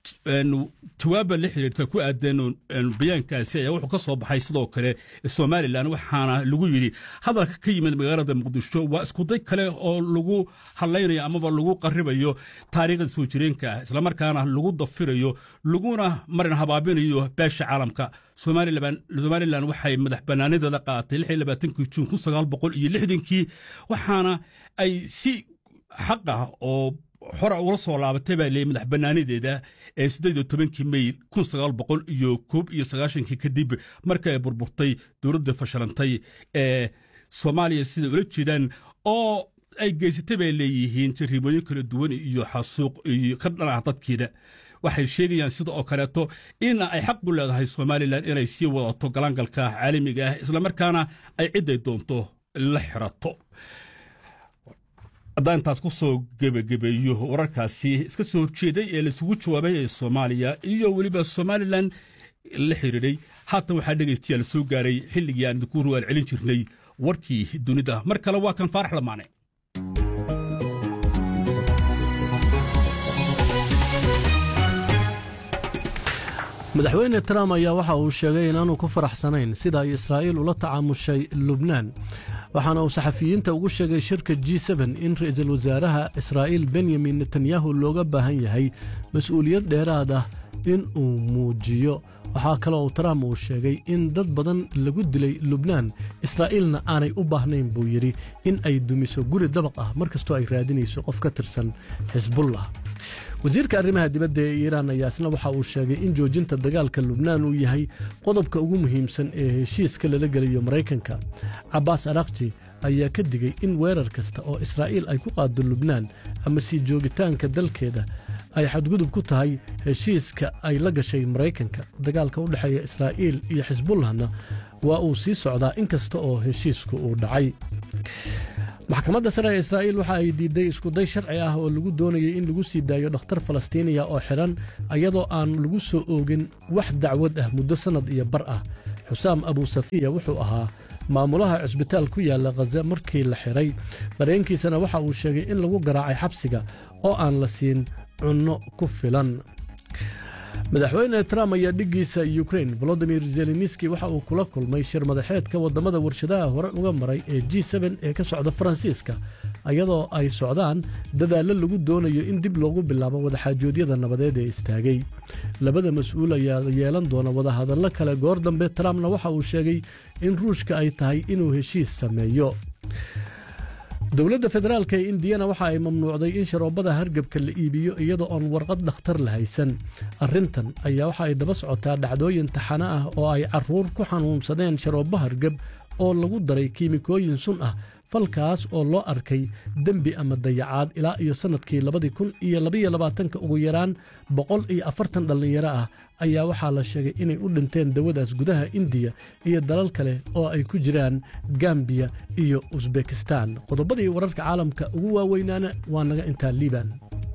jawaaba la xiriirta ku aadan bayaankaasi ayaa wuxuu ka soo baxay sidoo kale somalilan waxaana lagu yidhi hadalka ka yimid magaalada muqdisho waa iskuday kale oo lagu hadlaynayo amaba lagu qaribayo taariikhda soo jireenka ah islamarkaana lagu dafirayo laguna marin habaabinayo beesha caalamka somalilan waxay madax banaanideeda qaadatay juun iyo waxaana ay si xaq ah oo xora ula soo laabatay baa leeyay madax banaanideeda ee siddeed iyo tobankii mey kun sagaal boqol iyo koob iyo sagaashankii kadib marka ay burburtay dowladda fashilantay ee soomaaliya siday ula jeedaan oo ay geysatay bay leeyihiin jariimooyin kala duwan iyo xasuuq iyo ka dhan ah dadkeeda waxay sheegayaan sida oo kaleeto in ay xaq u leedahay somalilan inay sii wadato galaangalka caalamiga ah islamarkaana ay cidday doonto la xirato haddaan intaas ku soo gebagabeeyo wararkaasi iska soo horjeeday ee laisugu jawaabay ee soomaaliya iyo weliba somalilan la xiriiray haatan waxaa dhegaystayaal soo gaaray xilligii aan idinku rugaal celin jirnay warkii dunida mar kale waa kan faarax lamaane madaxweyne trump ayaa waxa uu sheegay inaanu ku faraxsanayn sida ay israa'iil ula tacaamushay lubnaan waxaana uu saxafiyiinta ugu sheegay shirka g in ra'iisul wasaaraha israa'iil benyamin netanyahu looga baahan yahay mas-uuliyad dheeraad ah in uu muujiyo waxaa kaloo uu trump uu sheegay in dad badan lagu dilay lubnaan israa'iilna aanay u baahnayn buu yidhi in ay dumiso guri dabaq ah mar kastoo ay raadinayso qof ka tirsan xisbullah wasiirka arrimaha dibadda ee iiraan ayaa isna waxa uu sheegay in joojinta dagaalka lubnaan uu yahay qodobka ugu muhiimsan ee heshiiska lala geliyo maraykanka cabbaas arakji ayaa ka digay in weerar kasta oo israa'iil ay ku qaado lubnaan ama sii joogitaanka dalkeeda ay xadgudub ku tahay heshiiska ay la gashay maraykanka dagaalka u dhexeeya israa'iil iyo xisbullahna waa uu sii socdaa in kasta oo heshiisku uu dhacay maxkamadda sare ee israa'iil waxa ay diidday iskuday sharci ah oo lagu doonayay in lagu sii daayo dhakhtar falastiiniya oo xidhan iyadoo aan lagu soo oogin wax dacwad ah muddo sannad iyo bar ah xusaam abuusafiya wuxuu ahaa maamulaha cusbitaal ku yaalla khaza markii la xidhay qareenkiisana waxa uu sheegay in lagu garaacay xabsiga oo aan la siin cunno ku filan madaxweyne trump ayaa dhiggiisa yukrain volodimir zelenski waxa uu kula kulmay shir madaxeedka waddamada warshadaha hore uga maray ee g ee ka socda faransiiska iyadoo ay socdaan dadaallo lagu doonayo in dib loogu bilaabo wadaxaajoodyada nabadeed ee istaagay labada mas-uul ayaa yeelan doona wadahadallo kale goor dambe trumpna waxa uu sheegay in ruushka ay tahay inuu heshiis sameeyo dowladda federaalk ee indiyana waxa ay mamnuucday in sharoobada hargebka la iibiyo iyadoo oon warqad dhakhtar la haysan arrintan ayaa waxa ay daba socotaa dhacdooyin taxano ah oo ay carruur ku xanuunsadeen sharoobo hargeb oo lagu daray kiimikooyin sun ah falkaas oo loo arkay dembi ama dayacaad ilaa iyo sannadkii labadii kun iyo labaiyo labaatanka ugu yaraan boqol iyo afartan dhallinyaro ah ayaa waxaa la sheegay inay u dhinteen dawadaas gudaha indiya iyo dalal kale oo ay ku jiraan gambiya iyo usbekistan qodobadii wararka caalamka ugu waaweynaana waa naga intaa liiban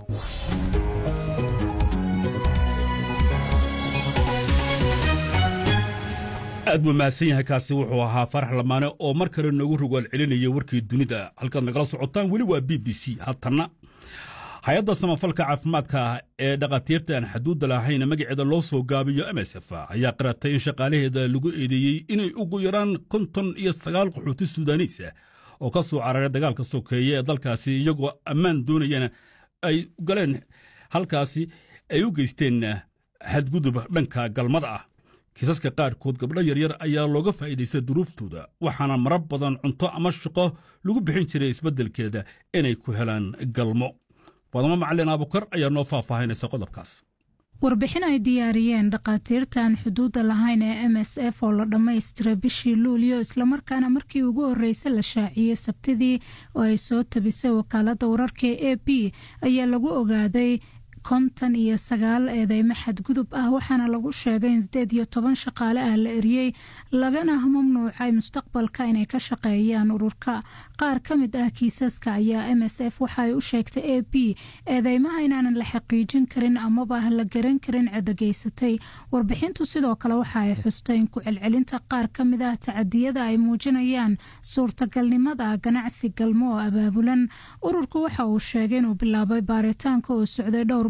aad buu mahadsan yahay kaasi wuxuu ahaa farax lamaane oo mar kale noogu rogaal celinaya warkii dunida halkaad nagala socotaan weli waa b b c hatanna hay-adda samafalka caafimaadka ee dhakhaatiirta aan xaduudda lahayn magaceeda loo soo gaabiyo m s f ayaa qaratay in shaqaalaheeda lagu eedeeyey inay ugu yaraan konton iyo sagaal qaxooti suudaniis ah oo ka soo cararay dagaalka sokeeye ee dalkaasi iyagoo ammaan doonayana ay galeen halkaasi ay u geysteen xadgudub dhanka galmada ah kiisaska qaarkood gabdho yaryar ayaa looga faa'iidaystay duruuftooda waxaana marar badan cunto ama shaqo lagu bixin jiray isbeddelkeeda inay ku helaan galmo wadamo macalin abukar ayaa noo faahfaahinaysa qodobkaas warbixin ay diyaariyeen dhakhaatiirtaan xuduudda lahayn ee m s f oo la dhammaystiray bishii luulyo islamarkaana markii ugu horreysay la shaaciyey sabtidii oo ay soo tabisay wakaaladda wararka e a b ayaa lagu ogaaday kontan iyo sagaal eedeymo xadgudub ah waxaana lagu sheegay in sideed iyo toban shaqaale ah la eriyey lagana mamnuucay mustaqbalka inay ka shaqeeyaan ururka qaar ka mid ah kiisaska ayaa m s f waxa ay u sheegtay a b eedeymaha inaanan la xaqiijin karin amaba la garan karin cedogeysatay warbixintu sidoo kale waxa ay xustay in ku-celcelinta qaar ka mid ah tacadiyada ay muujinayaan suurtagalnimada ganacsi galmo oo abaabulan ururku waxa uu sheegay inuu bilaabay baaritaanka oo socday dhowr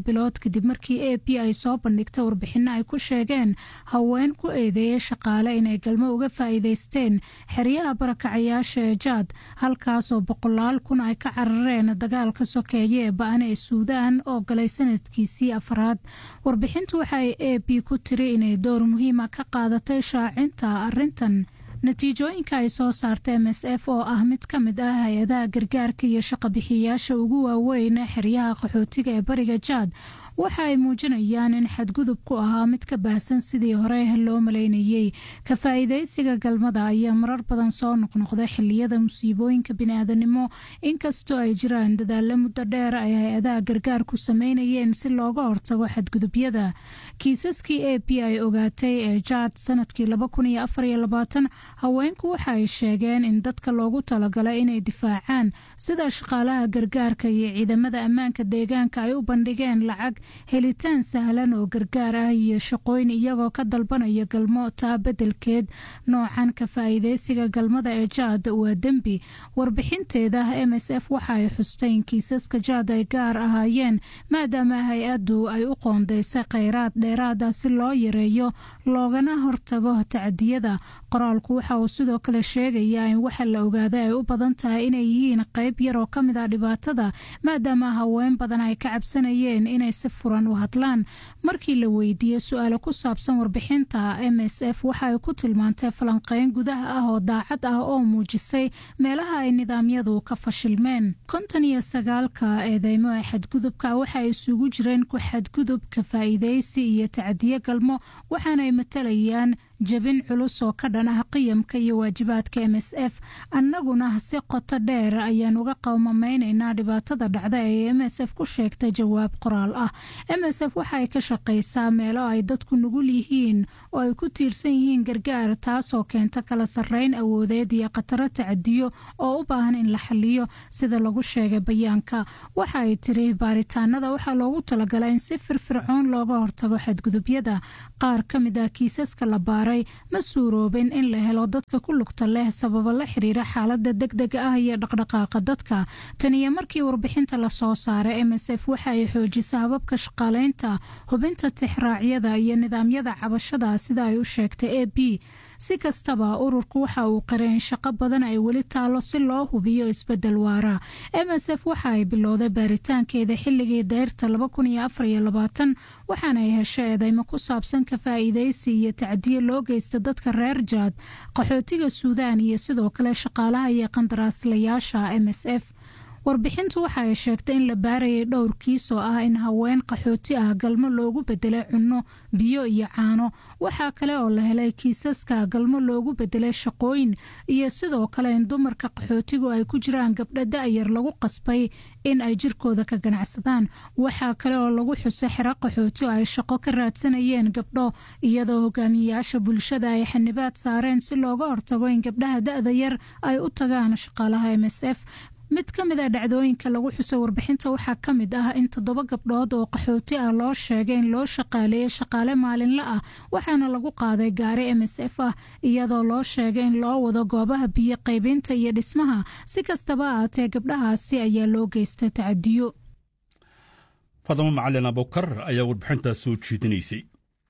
bilood kadib markii a p ay soo bandhigtay warbixinno ay ku sheegeen haween ku eedeeyay shaqaale inay galmo uga faa'iidaysteen xeryaha barakacayaasha ee jaad halkaasoo boqolaal kun ay ka carareen dagaalka sokeeye ee ba-an ee suudaan oo galay sanadkiisii afraad warbixintu waxaay a p ku tiri inay door muhiima ka qaadatay shaacinta arintan natiijooyinka ay soo saarta m s f oo ah mid ka mid ah hay-adaha gargaarka iyo shaqabixiyayaasha ugu waaweyn xeryaha qaxootiga ee bariga jaad waxa ay muujinayaan in xadgudubku ahaa mid ka baahsan sidii hore loo malaynayey ka faa'iidaysiga galmada ayaa marar badan soo noqnoqda xiliyada musiibooyinka biniaadanimo inkastoo ay jiraan dadaalo muddo dheer ay hay-adaha gargaarku sameynayeen si looga hortago xadgudubyada kiisaskii a p ay ogaatay ee jaad sanadkii haweenku waxa ay sheegeen in dadka loogu talagalay inay difaacaan sida shaqaalaha gargaarka iyo ciidamada ammaanka deegaanka ay u bandhigeen lacag helitaan sahlan oo gargaar ah iyo shaqooyin iyagoo ka dalbanaya galmo taa beddelkeed noocan ka faa'iidaysiga galmada ee jaad waa dembi warbixinteeda m s f waxa ay xustay in kiisaska jaad ay gaar ahaayeen maadaama hay-addu ay u qoondaysay kheyraad dheeraad ah si loo yareeyo loogana hortago tacadiyada qoraalku waxa uu sidoo kale sheegayaa in waxa la ogaaday ay u badan tahay inay yihiin qayb yar oo ka mid ah dhibaatada maadaama haween badan ay ka cabsanayeen inay si furan u hadlaan markii la weydiiyey su-aalo ku saabsan warbixinta m s f waxa ay ku tilmaantay falanqeyn gudaha ah oo daacad ah oo muujisay meelaha ay nidaamyadu ka fashilmeen konton iyo sagaalka eedeymo ee xadgudubka waxa ay isugu jireen ku xadgudub ka faa'iidaysi iyo tacadiyo galmo waxaanay matalayaan jabin culus oo ka dhan ah qiyamka iyo waajibaadka m s f annaguna si qoto dheer ayaan uga qowmamaynaynaa dhibaatada dhacda ee m s f ku sheegtay jawaab qoraal ah m s f waxa ay ka shaqaysaa meelo ay dadku nugul yihiin oo ay ku tiirsan yihiin gargaar taasoo keenta kala sarreyn awoodeed iyo khataro tacadiyo oo u baahan in la xaliyo sida lagu sheegay bayaanka waxa ay tiri baaritaanada waxaa loogu talagalay in si firfircoon looga hortago xadgudubyada qaar ka mid ah kiisaska la baaray ma suuroobin in la helo dadka ku lugta leh sababo la xiriira xaalada deg dega ah iyo dhaqdhaqaaqa dadka tan iyo markii warbixinta lasoo saaray m s f waxa ay xoojisa hababka shaqaaleynta hubinta tixraacyada iyo nidaamyada cabashada sida ay u sheegtay a b si kastaba ururku waxa uu qareen shaqo badan ay weli taalo si loo hubiyo isbedel waara m s f waxa ay bilowday baaritaankeeda xilligii dayrta waxaana ay hesho eedeymo ku saabsan ka faa'iidaysi iyo tacdiye loo geysta dadka reer jaad qaxootiga suudaan iyo sidoo kale shaqaalaha iyo qandaraaslayaasha m s f warbixintu waxa ay sheegtay in la baarayay dhowr kiis oo ah in haween qaxooti ah galmo loogu bedelay cunno biyo iyo caano waxaa kale oo la helay kiisaska galmo loogu bedelay shaqooyin iyo sidoo kale in dumarka qaxootigu ay ku jiraan gabdho da-yar lagu qasbay in ay jirkooda ka ganacsadaan waxaa kale oo lagu xusay xero qaxooti oo ay shaqo ka raadsanayeen gabdho iyadoo hogaamiyeyaasha bulshada ay xanibaad saareen si looga hortago in gabdhaha da-da yar ay u tagaan shaqaalaha m s f mid ka mid a dhacdooyinka lagu xusay warbixinta waxaa ka mid ah in toddoba gabdhood oo qaxooti ah loo sheegay in loo shaqaaleeyey shaqaale maalinle ah waxaana lagu qaaday gaari m s f ah iyadoo loo sheegay in loo wado goobaha biyo qaybinta iyo dhismaha si kastaba ahaatee gabdhahaasi ayaa loo geystay tacadiyo fadamo macalin abukar ayaa warbixintaas soo jeedinaysay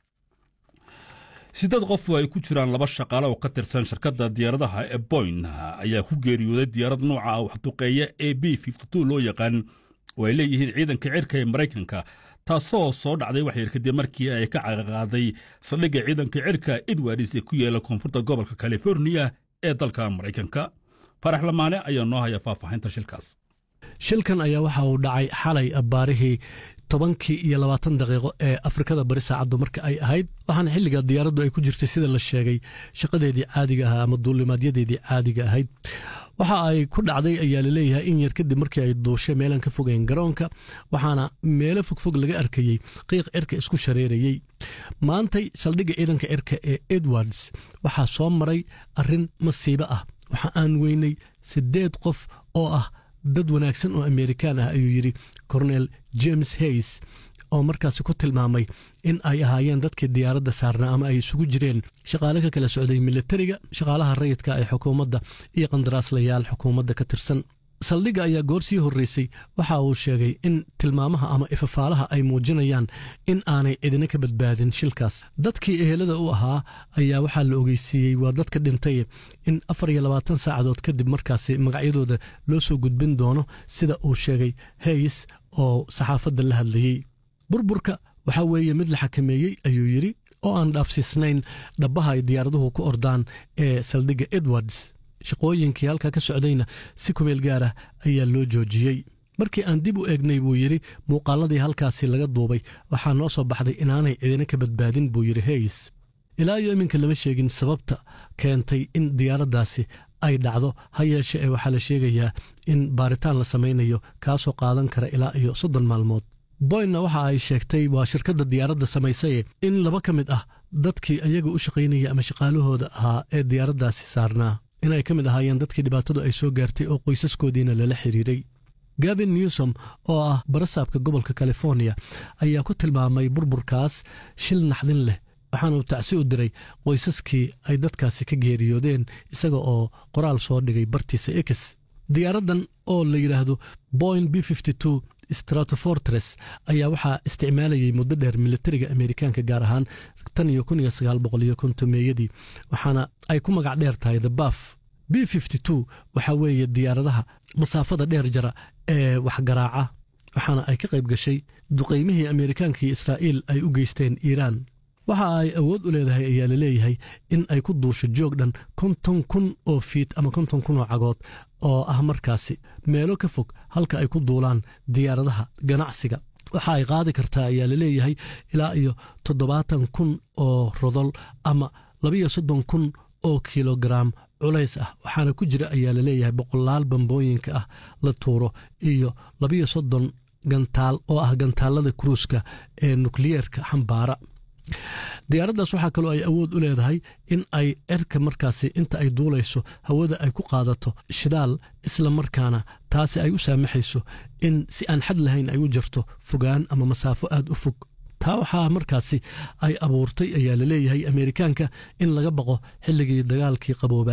siddeed qof oo ay ku jiraan laba shaqaale oo ka tirsan shirkadda diyaaradaha ee boyn ayaa ku geeriyooday diyaarad nooca ah waxduqeeya a b loo yaqaan oo ay leeyihiin ciidanka cirka ee maraykanka taasoo soo dhacday waxyar kadib markii ay ka caqaqaaday saldhigga ciidanka cirka edwards ee ku yaala koonfurta gobolka californiya ee dalka maraykanka farax lamaane ayaa noo haya faahfaahinta shilkaas shilkan ayaa waxa uu dhacay xalay abbaarihii tobankii iyo labaatan daqiiqo ee afrikada bari saacaddu marka ay ahayd waxaana xilliga diyaaraddu ay ku jirtay sida la sheegay shaqadeedii caadiga ahaa ama duulimaadyadeedii caadiga ahayd waxa ay ku dhacday ayaa laleeyahay in yar kadib markii ay duushay meelaan ka fogeyn garoonka waxaana meelo fogfog laga arkayey qiiq cirka isku shareerayey maantay saldhigga ciidanka cirka ee edwards waxaa soo maray arrin masiibo ah waxa aan weynay siddeed qof oo ah dad wanaagsan oo amerikaan ah ayuu yidhi cornel james hays oo markaasi ku tilmaamay in ay ahaayeen dadkii diyaaradda saarnaa ama ay isugu jireen shaqaale ka kala socday militariga shaqaalaha rayidka ee xukuumadda iyo qandaraaslayaal xukuumadda ka tirsan saldhigga ayaa goor sii horreysay waxa uu sheegay in tilmaamaha ama ifafaalaha ay muujinayaan in aanay cidina ka badbaadin shilkaas dadkii ehelada u ahaa ayaa waxaa la ogeysiiyey waa dadka dhintay in afar iyo labaatan saacadood kadib markaasi magacyadooda loo soo gudbin doono sida uu sheegay hays oo saxaafadda la hadlayey burburka waxaa weeye mid la xakameeyey ayuu yidhi oo aan dhaafsiisnayn dhabbaha ay diyaaraduhu ku ordaan ee saldhigga edwards shaqooyinkii halkaa ka socdayna si kumeel gaar ah ayaa loo joojiyey markii aan dib u eegnay buu yidhi muuqaaladii halkaasi laga duubay waxaa noo soo baxday inaanay cidina ka badbaadin buu yidhi hays ilaa iyo iminka lama sheegin sababta keentay in diyaaraddaasi ay dhacdo ha yeeshe ee waxaa la sheegayaa in baaritaan la samaynayo kaasoo qaadan kara ilaa iyo soddon maalmood boynna waxa ay sheegtay waa shirkadda diyaaradda samaysaye in laba ka mid ah dadkii ayaga u shaqaynaya ama shaqaalahooda ahaa ee diyaaraddaasi saarnaa inay ka mid ahaayeen dadkii dhibaatadu ay soo gaartay oo qoysaskoodiina lala xiriiray gavin newsom oo ah barasaabka gobolka californiya ayaa ku tilmaamay burburkaas shil naxdin leh waxaana uu tacsi u diray qoysaskii ay dadkaasi ka geeriyoodeen isaga oo qoraal soo dhigay bartiisa ex diyaaraddan oo la yidhaahdo boyn b stratofortres ayaa waxaa isticmaalayay muddo dheer militariga amerikaanka gaar ahaan tan iyo kun iyo sagaal boqol iyo kontomeeyadii waxaana ay ku magac dheer tahay the baf b waxaa weeye diyaaradaha masaafada dheer jara ee waxgaraaca waxaana ay ka qayb gashay duqaymihii amerikaanka iyo israa'iil ay u geysteen iiraan waxa ay awood u leedahay ayaa la leeyahay in ay ku duusho joog dhan konton kun oo fiit ama konton kun oo cagood oo ah markaasi meelo ka fog halka ay ku duulaan diyaaradaha ganacsiga waxa ay qaadi kartaa ayaa la leeyahay ilaa iyo toddobaatan kun oo rodol ama labiyo soddon kun oo kilogaram culays ah waxaana ku jira ayaa la leeyahay boqolaal bambooyinka ah la tuuro iyo labiyo soddon gantaal oo ah gantaallada kruuska ee nukliyeerka xambaara diyaaraddaas waxaa kaloo ay awood u leedahay in ay cerka markaasi inta ay duulayso hawada ay ku qaadato shidaal isla markaana taasi ay u saamaxayso in si aan xad lahayn ay u jirto fogaan ama masaafo aad u fog taa waxaa markaasi ay abuurtay ayaa la leeyahay ameerikaanka in laga baqo xilligii dagaalkii qabooba